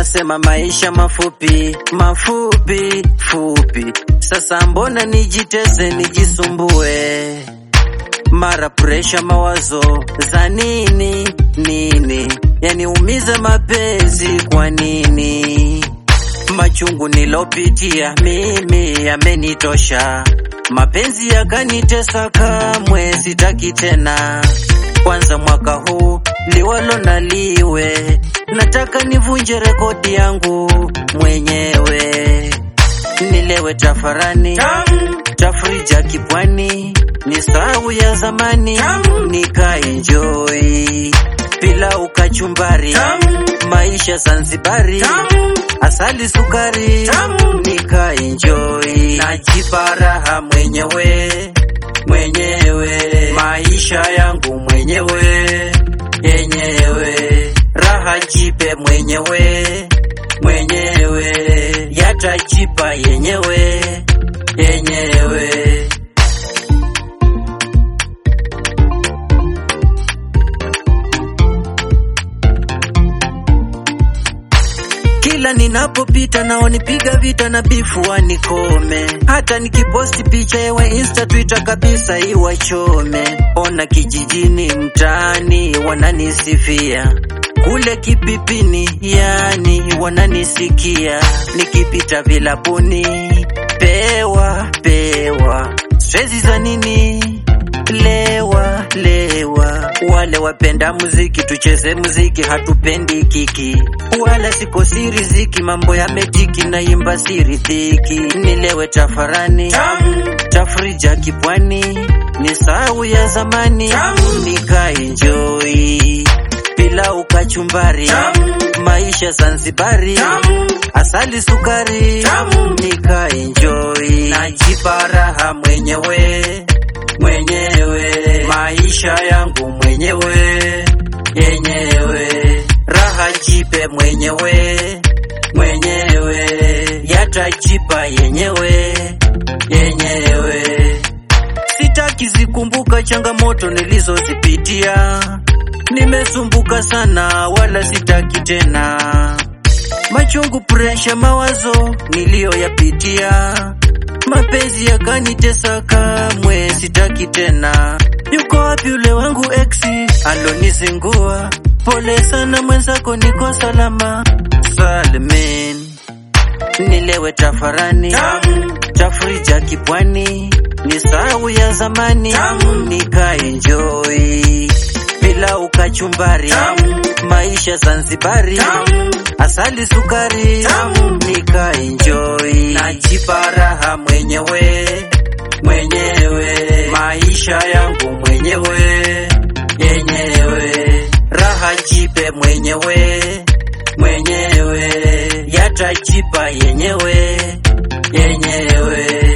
wanasema maisha mafupi mafupi fupi. Sasa mbona nijitese nijisumbue, mara presha mawazo za nini nini, yaniumize mapenzi kwa nini? Machungu nilopitia mimi yamenitosha, mapenzi yakanitesa, kamwe sitaki tena. Kwanza mwaka huu liwalo na liwe, nataka nivunje rekodi yangu mwenyewe, nilewe tafarani tafrija kipwani, ni sahau ya zamani, nikaenjoy pilau kachumbari, maisha Zanzibari, asali sukari, nikaenjoy najipa raha mwenyewe mwenyewe, maisha yangu mwenyewe yenyewe, raha jipe mwenyewe mwenyewe, yatajipa yenyewe yenyewe. Kila ninapopita na wanipiga vita na bifu wanikome, hata nikiposti picha yewe insta twitter kabisa iwachome. Ona kijijini mtaani wananisifia, kule kipipini yani wananisikia, nikipita vilabuni pewa pewa, stresi za nini? Lewa lewa, wale wapenda muziki tucheze muziki, hatupendi kiki wala sikosi riziki, mambo yametiki na imba siridhiki, nilewe tafarani tafrija kipwani, ni sahau ya zamani, nikaenjoy pilau kachumbari, maisha Zanzibari, asali sukari, nikaenjoy najipa raha mwenyewe mwenyewe, maisha yangu mwenyewe yenyewe, raha jipe mwenyewe mwenyewe, yatajipa yenyewe yenyewe. Sitaki zikumbuka changamoto nilizozipitia, nimesumbuka sana, wala sitaki tena machungu, presha, mawazo niliyoyapitia, mapenzi yakanitesa, kamwe sitaki tena. Yuko wapi ule wangu exi alonizingua? Pole sana mwenzako, niko salama salmin, nilewe tafarani tafrija kipwani, ni sahau ya zamani, nikaenjoy pilau kachumbari, maisha Zanzibari, asali sukari, nikaenjoy najipa raha mwenyewe mwenyewe, maisha yangu mwenyewe yenyewe, raha jipe mwenyewe mwenyewe, yatajipa yenyewe yenyewe.